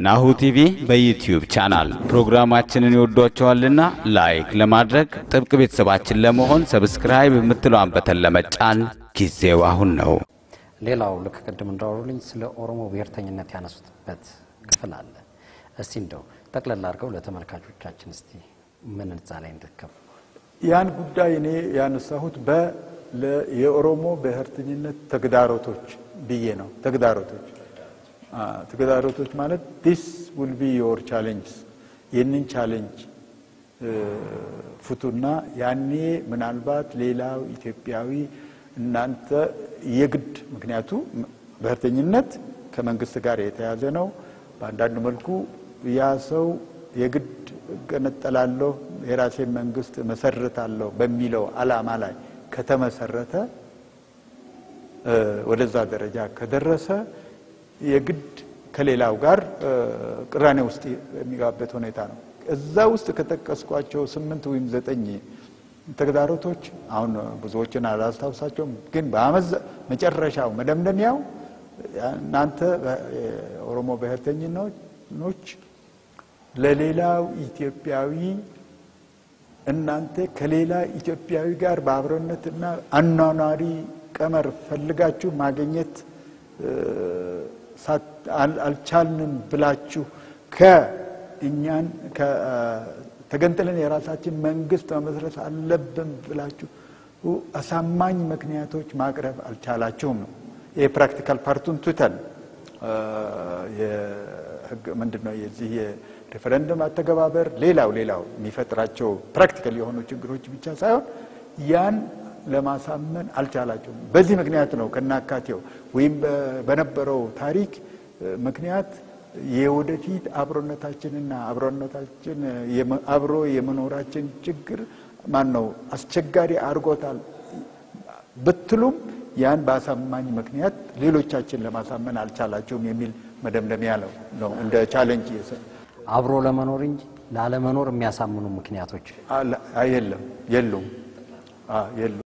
ናሁ ቲቪ በዩትዩብ ቻናል ፕሮግራማችንን ይወዷቸዋልና ላይክ ለማድረግ ጥብቅ ቤተሰባችን ለመሆን ሰብስክራይብ የምትለዋን በተን ለመጫን ጊዜው አሁን ነው። ሌላው ልክ ቅድም እንዳወሩልኝ ስለ ኦሮሞ ብሔርተኝነት ያነሱትበት ክፍል አለ። እስቲ እንደው ጠቅለል አድርገው ለተመልካቾቻችን እስቲ ምን እዛ ላይ እንድትከፍ ያን ጉዳይ እኔ ያነሳሁት በ ለ- የኦሮሞ ብሔርተኝነት ተግዳሮቶች ብዬ ነው። ተግዳሮቶች አ፣ ተግዳሮቶች ማለት ዲስ ውል ቢ ዮር ቻሌንጅስ ይህንን ቻሌንጅ ፍቱና ያኔ ምናልባት ሌላው ኢትዮጵያዊ እናንተ የግድ ምክንያቱ ብሔርተኝነት ከመንግስት ጋር የተያዘ ነው። በአንዳንድ መልኩ ያ ሰው የግድ እገነጠላለሁ የራሴን መንግስት መሰርታለሁ በሚለው ዓላማ ላይ ከተመሰረተ እ፣ ወደዛ ደረጃ ከደረሰ የግድ ከሌላው ጋር እ፣ ቅራኔ ውስጥ የሚገባበት ሁኔታ ነው። እዛ ውስጥ ከጠቀስኳቸው ስምንት ወይም ዘጠኝ ተግዳሮቶች አሁን ብዙዎችን አላስታውሳቸውም፣ ግን በአመዛ መጨረሻው መደምደሚያው እናንተ የኦሮሞ ብሔርተኝኖች ለሌላው ኢትዮጵያዊ እናንተ ከሌላ ኢትዮጵያዊ ጋር በአብሮነትና አኗኗሪ ቀመር ፈልጋችሁ ማግኘት እ፣ ሳት- አል- አልቻልንም ብላችሁ ከእኛን ከ- ተገንጥለን የራሳችን መንግስት መመስረት አለብን ብላችሁ አሳማኝ ምክንያቶች ማቅረብ አልቻላችሁም ነው። የፕራክቲካል ፓርቱን ትተን እ፣ የህግ ምንድን ነው የዚህ የሬፈረንደም አተገባበር ሌላው ሌላው የሚፈጥራቸው ፕራክቲካል የሆኑ ችግሮች ብቻ ሳይሆን ያን ለማሳመን አልቻላቸውም። በዚህ ምክንያት ነው ከናካቴው ወይም በ- በነበረው ታሪክ እ፣ ምክንያት የወደፊት አብሮነታችንና አብሮነታችን የመ- አብሮ የመኖራችን ችግር ማን ነው አስቸጋሪ አድርጎታል ብትሉም ያን በአሳማኝ ምክንያት ሌሎቻችን ለማሳመን አልቻላቸውም የሚል መደምደሚያ ነው ነው እንደ ቻሌንጅ የሰ- አብሮ ለመኖር እንጂ ላለመኖር የሚያሳምኑ ምክንያቶች አለ- የለም የሉም አ- የሉም